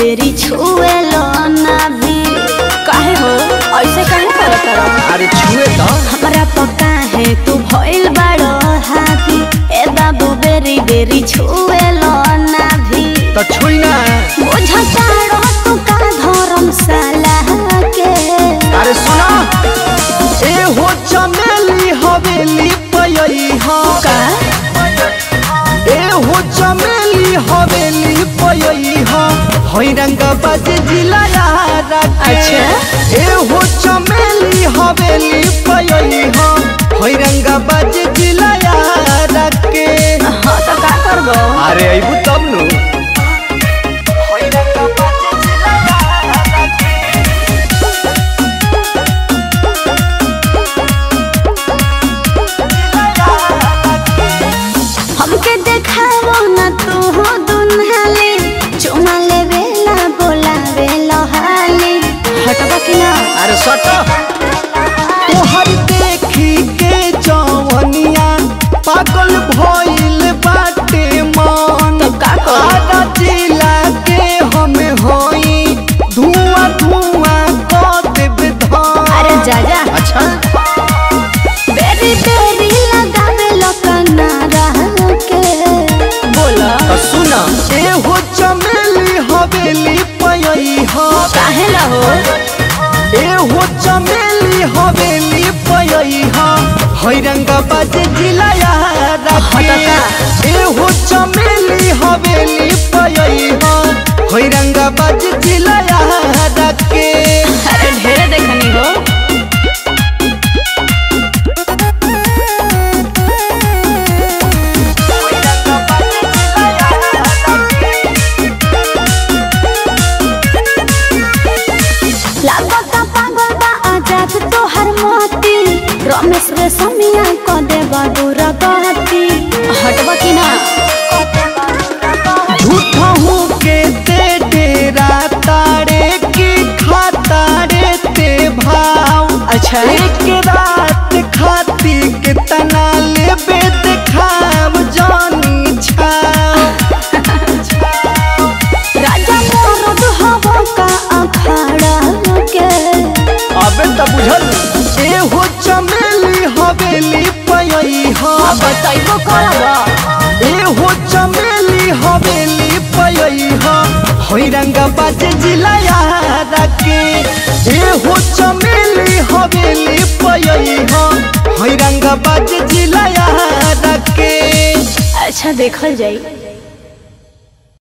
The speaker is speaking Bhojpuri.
बेरी छुए लो ना भी काहे हो ऐसे काहे करत रहो अरे छुए तो हमरा पका है तू भइल बड़ो हाथी ए बाबू बेरी बेरी छुए लो ना भी तो छुई ना बुझता रह तू का धर्मशाला के अरे सुना ए हो चमेली हवेली पयई हा का ए हो चमेली हवेली पयई हा हई रंग बज जिला यार अच्छा। ए हो चमेली हवेली पयई हा हई रंग बज जिला यार के हाँ तो का करबो अरे अइबू तब नु हई रंग बज जिला यार के हमके देखावो ना तू हो दुनहाली चुमा लेवेला बोलावे लहाली हटबा कि ना अरे सट तोहर देखी के जवनिया पागल भइल बाटे मन तब का करी? आधा जिला के हम होई धुआं धुआं क देब धान अरे जा जा अच्छा बेरी बेरी लगावे लकना रह के बोला तो सुना ए हो चमेली हवेली पयई हा काहे ला हो ए हो चमेली हवेली पयई हा हई रंग बाज जिला यार हटका। ए हो चमेली हवेली पयई हा हई रंग बाज जिला यार के अरे ढेरे देखनी हो लागता पागल बा आजाद तोहर मोती रमेश रे समिया क देबा दूर गति हटबा कि ना झूठा हूँ के ते डेरा तारे की खातारे ते भाव अच्छा एक रात खाती कितना लेबे देखाम जानी छाव राजा मोरद हवा का अखाड़ा के अबे त बुझल ए हो चमेली हवेली पयई हा बताइबो करब ए हो चमेली हवेली पयई हा होई रंग बाज जिला यार के ए हो चमेली हवेली पयई हा होई रंग बाज जिला यार के अच्छा देखल जाई